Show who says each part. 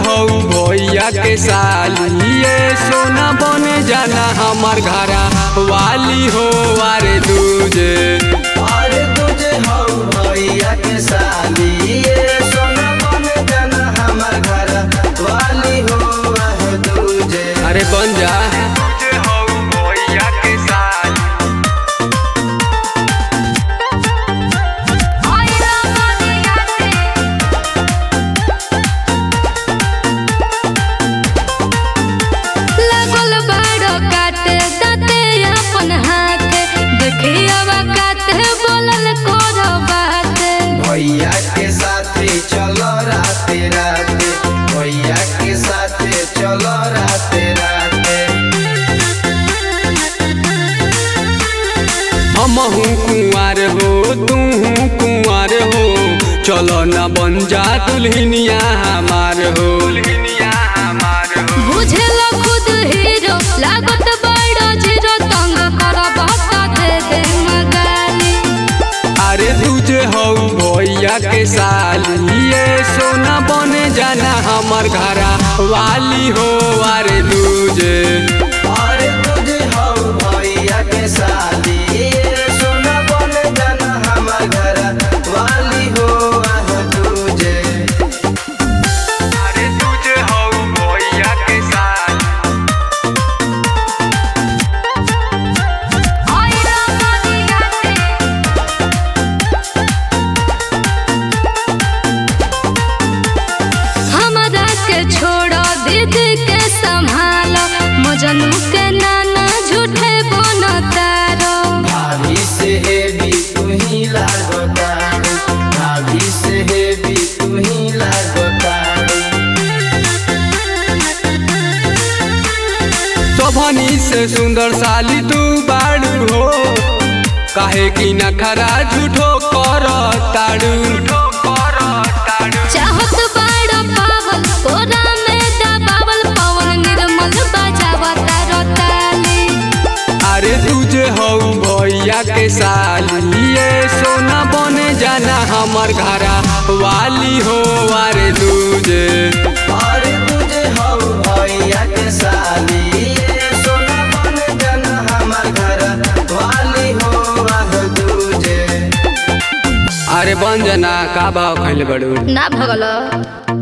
Speaker 1: हऊ भैया के साली ये सोना बने जाना हमार घरा वाली हो अरे दूजे
Speaker 2: अरे तुझे हौ भैया के साली ये सोना बन जाना हमर घर वाली हो वह तुझे
Speaker 1: अरे बन जा तुझे हऊ भैया के साली
Speaker 3: लगल बाड़ो काटे दाते अपन हाथे देखियावा काटे बोलल करो बाते
Speaker 2: भैया के साथे चलो राते राते भैया के साथे चलो राते राते
Speaker 1: हमहू कुंवार हो तूहू कुंवार हो चलो न बन जा दुल्हनिया हमार हो दुल्हनिया हमार हो
Speaker 3: बुझेल खुद हीरो लागत बाड़ो जीरो तंग करो बता दे दे मगाली
Speaker 1: अरे तुझे हऊ भैया के साली ये सोना बने जाना हमार घरा वाली हो अरे तुझे
Speaker 2: अरे तुझे हौ भैया के साली ये सोना बन जाना हमर घर वाली हो वह तुझे
Speaker 1: अरे तुझे हऊ भैया के साली
Speaker 3: हमरा के छोड़ो दीदी के संभालो मजनू के नाना झूठे बोनो तारो
Speaker 2: भाभी से हेवी तू ही लागतारू भाभी से हेवी तू ही लागतारू
Speaker 1: शोभनी से सुंदर साली तू बाड़ू हो काहे की नखरा झूठो कर ताड़ू
Speaker 3: चाहत बाड़ा पावल कोरा में दबावल पवन निर्मल बजावा तारो ताली
Speaker 1: अरे तुझे हऊ भैया के साली ये सोना बने जाना हमार घरा वाली हो अरे तुझे
Speaker 2: अरे तुझे हौ भैया के साली ये सोना बन जाना हमर घर वाली हो वह तुझे
Speaker 1: अरे बन जाना का भाव खैले बड़ू
Speaker 3: ना भगलो